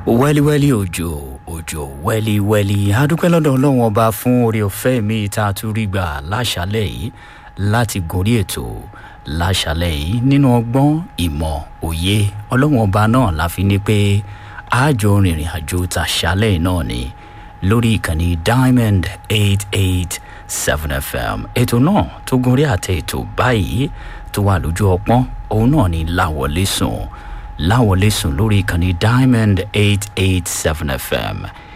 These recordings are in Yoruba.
wẹ́líwẹ́lí òjò òjò wẹ́líwẹ́lí adúpẹ́ lọ́dọ̀ ọlọ́run ọba fún oore ọ̀fẹ́ mi tá a tún rí gbà láṣálẹ̀ yìí láti gorí ètò láṣálẹ̀ yìí nínú ọgbọ́n ìmọ̀ òye ọlọ́run ọba náà la fi ní pé àjọ rìnrìn àjò tàṣálẹ̀ náà ni lórí ìkànnì diamond eight eight seven fm ètò náà tó gorí àtẹ ètò báyìí tó wà lójú ọpọ́n òun náà ni láwọlé sùn láwọlé sùn lórí ìkànnì diamond eight eight seven fm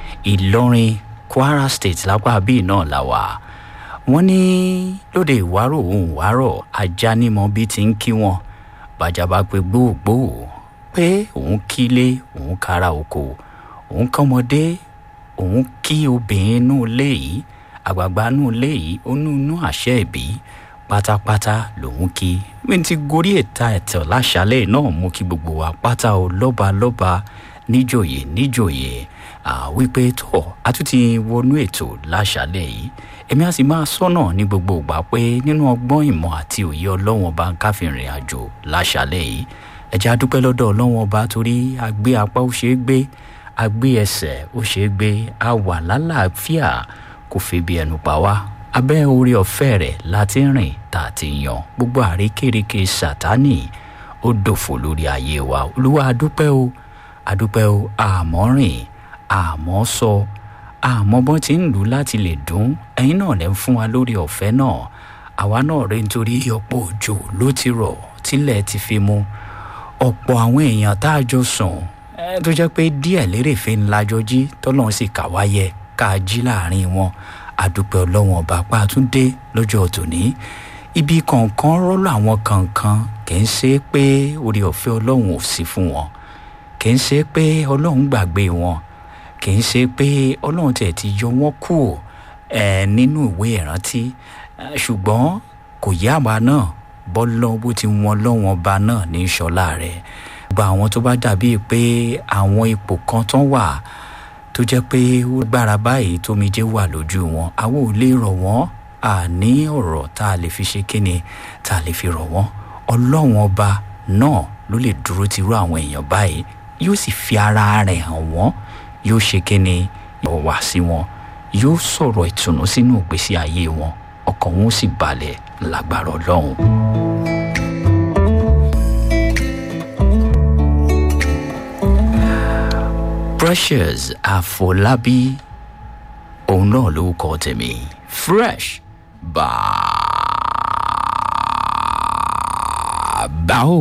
ìlọrin kwara state lápá bíi náà la wà wọ́n ní lóde ìwárò òun ìwárọ̀ ajá nímọ̀ bí ti ń kí wọn bàjá bá pe gbóògbóò pé òun kílé òun kára oko òun kọ́mọdé òun kí obìnrin inú ilé yìí àgbààgbà inú ilé yìí ó nú inú àṣẹ ìbí pátápátá lòun kí mi ti gorí ẹ̀ta ẹ̀tẹ̀ láṣálẹ̀ náà mú kí gbogbo wa pátá o lọ́ba lọ́ba níjòyè níjòyè wípé tó a tún ti wọnú ètò láṣálẹ̀ yìí èmi á sì máa sọ́nà ní gbogbo ìgbà pé nínú ọgbọ́n ìmọ̀ àti òye ọlọ́wọ́n bá ń káfíìnrìn àjò láṣálẹ̀ yìí ẹ̀jẹ̀ adúpẹ́ lọ́dọ̀ ọlọ́wọ́n bá torí agbé apá ó ṣeé gbé agbé ẹsẹ̀ ó ṣeé gbé a wà lálàáfíà kò fi bí ẹnu pa wá abẹ́ orí ọ̀fẹ́ rẹ̀ láti rìn tá a ti yan gbogbo àrékèrèké sátánì ó dòfò lórí ayé wa olúwa adúpẹ́ o adúpẹ́ o àmọ́ rìn àmọ́ sọ àmọ́ bọ́n ti ń lù láti lè dún ẹ̀yin náà lẹ́ ń fún wa lórí ọ̀fẹ́ náà àwa náà rí nítorí ọ̀pọ̀ òjò ló ti rọ̀ tílẹ̀ ti fi mu ọ̀pọ̀ àwọn èèyàn tá a jọ sùn tó jẹ́ pé díẹ̀ lérèfé ńlá jọ jí tọ́lọ́run sì kà wá yẹ ká jí láàrin wọn àdúpẹ́ ọlọ́wọ́n ọba pàtúndé lọ́jọ́ tòní ibi kọ̀ọ̀kan rọ́lọ́ àwọn kankan kì í ṣe pé orí ọ̀fẹ́ ọlọ́run ò sí fún wọn kì í ṣe pé ọlọ́run gbàgbé wọn kì í ṣe pé ọlọ́run tẹ̀ ti yọ wọ́n kù ẹ̀ nínú ìwé ìrántí ṣùgbọ́n kò yá àwa náà bọ́lọ́ bó ti wọn lọ́wọ́n ọba náà ní ìṣọ́lá rẹ̀ gba àwọn tó bá dàbí pé àwọn ipò kan tán wà tó jẹ́ pé ó gbára báyìí tómijé wà lójú wọn àwọn ò lè rọ̀ wọ́n àní ọ̀rọ̀ tá a lè fi ṣe kíni tá a lè fi rọ̀ wọ́n ọlọ́run ọba náà ló lè dúró tirú àwọn èèyàn báyìí yóò sì fi ara rẹ̀ hàn wọ́n yóò ṣe kíni yóò wá sí wọn yóò sọ̀rọ̀ ìtùnú sínú ìgbésí ayé wọn ọkàn wọn ó sì balẹ̀ lágbára ọlọ́run. precious àfọlábí òun náà ló kọ tèmi fresh bàbá o.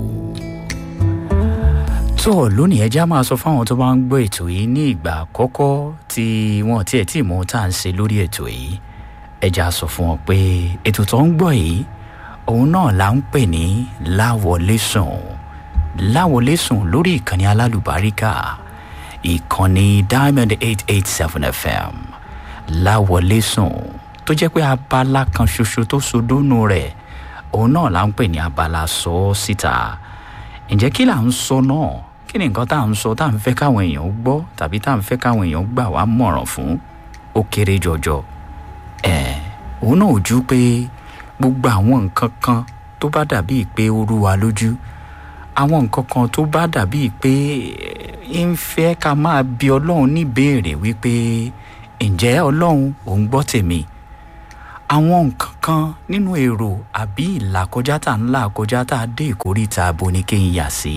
tó lónìí ẹjẹ́ á máa sọ fáwọn tó bá ń gbọ́ ètò yìí ní ìgbà àkọ́kọ́ tí wọ́n tiẹ̀ tí mò ń tà ń ṣe lórí ètò yìí ẹjẹ́ á sọ fún wọn pé ètò tó ń gbọ́ yìí òun náà là ń pè ní láwọlé sùn láwọlé sùn lórí ìkànnì alálùbáríkà ìkànnì diamond eight eight seven fm láwọlé sùn tó jẹ́ pé abala kan ṣoṣo tó sodónú rẹ̀ òun náà là ń pè ní abala sọ ọ́ síta ǹjẹ́ kí là ń sọ náà kí ni nǹkan tá à ń sọ tá à ń fẹ́ káwọn èèyàn gbọ́ tàbí tá à ń fẹ́ káwọn èèyàn gbà wá mọ̀ràn fún ó kéré jọjọ ẹ̀ òun náà ò ju pé gbogbo àwọn nǹkan kan tó bá dàbíi pé ó rú wa lójú àwọn nǹkan kan tó bá dàbíi pé ń fẹ́ ká máa bi ọlọ́run níbèrè wípé ǹjẹ́ ọlọ́run òun gbọ́ tèmi àwọn nǹkan kan nínú èrò àbí ìlàkọjá tá à ń là kọjá tá a dé ìkórìtà abo ni kí n yà sí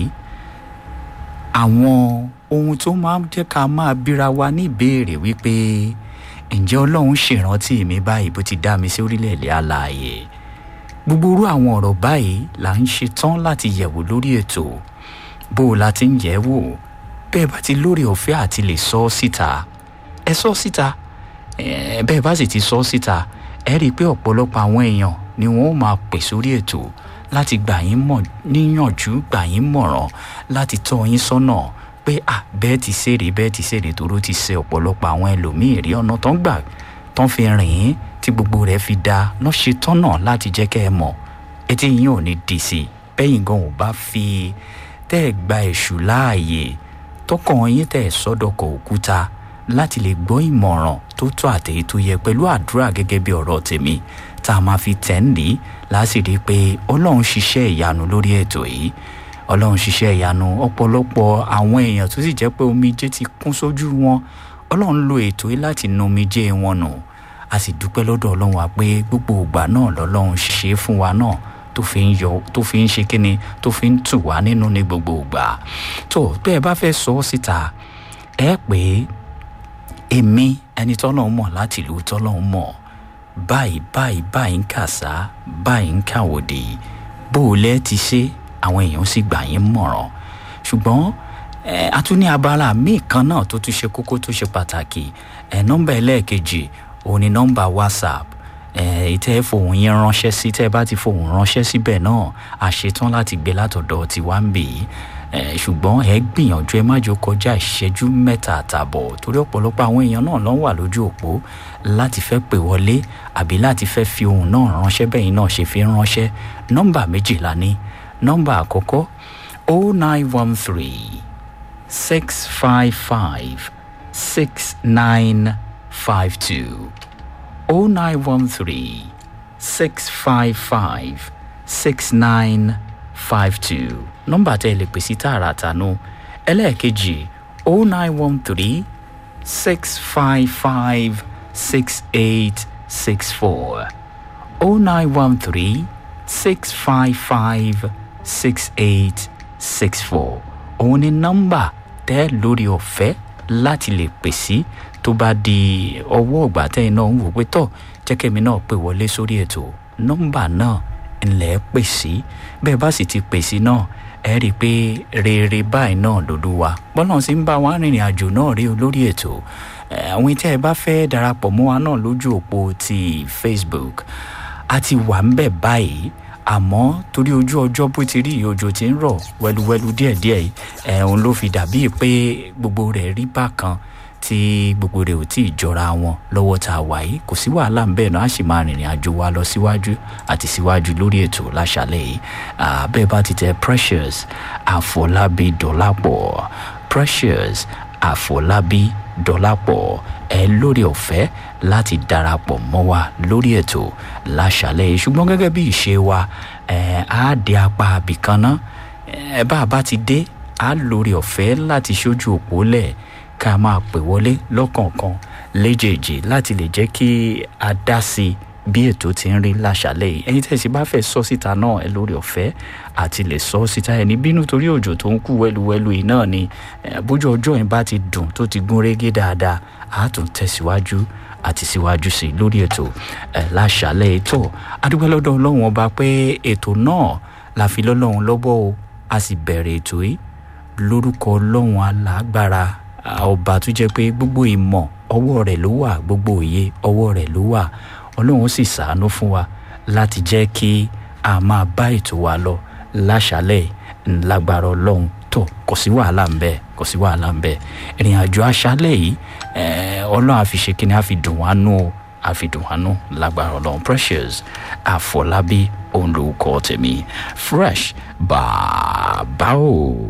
àwọn ohun tó máa ń jẹ́ ká máa bíra wa níbèrè wípé ǹjẹ́ ọlọ́run ṣèrántí mi báyìí bó ti dá mi sí orílẹ̀-èdè alààyè gbogbo irú àwọn ọ̀rọ̀ báyìí là ń ṣe tán láti yẹ̀wò lórí ètò bó o la ti ń yẹ̀ wò bẹ́ẹ̀ bá ti lórí ọ̀fẹ́ àti lè sọ ọ́ síta ẹ sọ ọ́ síta bẹ́ẹ̀ bá sì ti sọ ọ́ síta ẹ rí i pé ọ̀pọ̀lọpọ̀ àwọn èèyàn ni wọ́n máa pè sórí ètò láti gbà yín mọ̀ níyànjú gbà yín mọ̀ràn láti tọ́ yín sọ́nà pé à bẹ́ẹ̀ ti ṣèrè bẹ́ẹ̀ ti ṣèrè toró ti ṣe ọ̀pọ̀lọpọ̀ àwọn ẹlòmíì rí ọ̀nà tán gbà tán fi rìn ín tí gbogbo rẹ̀ fi da lọ́ ṣe tọ́nà láti jẹ́ kẹ́ ẹ mọ̀ etí yín ò ní dì sí bẹ́yìn gan ò bá fi tẹ́ ẹ gba èṣù láàyè tọkàn yín tẹ̀ sọ́dọ̀kọ̀ òkúta láti lè gbọ́ ìmọ̀ràn tó tó àtẹ̀yí tó yẹ pẹ̀lú àdúrà gẹ́gẹ́ bí ọ̀rọ̀ tèmi tá a máa fi tẹ̀ ń lé láti rí i pé ọlọ́run ṣiṣẹ́ ìyanu lórí ètò yìí ọlọ́run ṣiṣẹ́ ìyanu ọ̀pọ̀lọpọ̀ àwọn èèyàn tó sì jẹ́ pé omijé ti kún sójú wọn ọlọ́run lo ètò yìí láti nu omijé wọn nù a sì dúpẹ́ lọ́dọ̀ ọlọ́run wa pé gbogbo ìgbà náà lọ́lọ́run ṣe é fún wa náà tó fi ń yọ tó fi ń ṣe kíni tó fi ń tù wá nínú ní gbogbo ìgbà tó bẹ́ẹ̀ bá fẹ́ sọ ọ́ síta ẹ pé èmi ẹni tọ́lọ́run mọ̀ láti ìlú tọ́lọ́run mọ̀ báyìí báyìí báyìí ń kàsá báyìí ń kàwòdì bó o lẹ́ ti ṣe àwọn èèyàn sì gbà yín mọ̀ràn ṣùgbọ́n ẹ a tún ní abala míì kan náà tó tún ṣe kókó tó ṣe pàtàkì ẹ nọ́mbà ẹlẹ́ẹ̀kejì òun ni nọ́mbà whatsapp ẹ ìtẹ́ fohùn yín ránṣẹ́ sí tẹ́ bá ti fohùn ránṣẹ́ síbẹ̀ náà a ṣetán láti gbé látọ̀dọ̀ tiwa ń bì í ẹ ṣùgbọ́n ẹ gbìyànjú ẹ má jò kọjá ìṣẹ́jú mẹ́ta àtààbọ̀ torí ọ̀pọ̀lọpọ̀ àwọn èèyàn náà ló wà lójú òpó láti fẹ́ pè wọlé àbí láti fẹ́ fi ohùn náà ránṣẹ́ bẹ́yìn náà ṣe fi ránṣẹ́ nọ́mbà méjìlá ní nọ́mbà àkọ́kọ́ o nine one three six five five six nine five two o nine one three six five five six nine five two nọ́mbà tẹ́ ẹ lè pè sí tààràtà nù ẹlẹ́ẹ̀kejì o nine one three six five five six eight six four o nine one three six five five six eight six four òun ni nọ́mbà tẹ́ lórí ọ̀fẹ́ láti lè pè sí tó bá di ọwọ́ ọ̀gbà tẹ́yìn náà ń wò pé tọ̀ jẹ́kẹ́mi náà pè wọlé sórí ètò nọ́mbà náà ńlẹ̀ pè sí bẹ́ẹ̀ bá sì ti pè sí náà ẹ rí i pé rere báyìí náà lòdù wa bọ́lá sì ń bá wa rìnrìn àjò náà rí olórí ètò àwọn tí ẹ bá fẹ́ darapọ̀ mọ́ wa náà lójú òpó ti facebook a ti wà ń bẹ̀ báyìí àmọ́ torí ojú ọjọ́ bó ti rí òjò tí ń rọ̀ wẹ́lúwẹ́lú díẹ̀díẹ̀ ẹ̀ òun ló fi dàbí pé gbogbo rẹ̀ rí bákan tí gbogbo rẹ̀ ò tí ì jọra wọn lọ́wọ́ tá a wà yìí kò sí wàhálà ń bẹ́ẹ̀ náà a sì máa rìnrìn àjò wa lọ síwájú àti síwájú lórí ètò láṣálẹ̀ yìí bẹ́ẹ̀ bá ti tẹ precious àfọlábí dọ́làpọ̀ precious àfọlábí dọ́làpọ̀ ẹ lórí ọ̀fẹ́ láti darapọ̀ mọ́ wa lórí ètò láṣálẹ̀ yìí ṣùgbọ́n gẹ́gẹ́ bí ìṣe wa ẹ̀ á dé apá abìkan ná ẹ bá a bá ti dé á lórí ọ̀fẹ́ láti ṣojú òpó lẹ̀ ká máa pè wọlé lọ́kọ̀ọ̀kan léjèèjì láti lè jẹ́ kí a dá sí i bí ètò ti ń rí láṣálẹ̀ yìí ẹ̀yin tẹ̀sí bá fẹ́ sọ síta náà ẹ lórí ọ̀fẹ́ àti lè sọ síta ẹni bínú torí òjò tó ń kú wẹ́luwẹ́lu yìí náà ni bójú ọjọ́ yẹn bá ti dùn tó ti gún régé dáadáa á tún tẹ̀síwájú àti síwájú sí i lórí ètò ẹ̀ láṣálẹ̀ ètò adúgbò lọ́dọ̀ ọlọ́run ọba pé ètò náà la fi lọ́lọ́run lọ́bọ̀ o a sì bẹ̀rẹ̀ ètò yìí lórúkọ ọlọ́run alágbára ọba tó jẹ́ pé gbogbo ìmọ̀ ọwọ́ rẹ̀ ló wà gbogbo òye ọwọ́ rẹ̀ ló wà ọlọ́run sì ṣàánú fún wa láti jẹ́ kí a máa bá ètò wa lọ láṣálẹ̀ ńlágbára ọlọ́run tó kò sí wàhálà ń bẹ kò sí wàhálà ń bẹ ìrìn àjò aṣálẹ̀ yìí ọlọ́run àfi ṣe kíni àfi dùn wá nù o àfi dùn wá nù lágbára ọlọ́run precious àfọlábí òun ló kọ́ tèmi fresh bàbá o.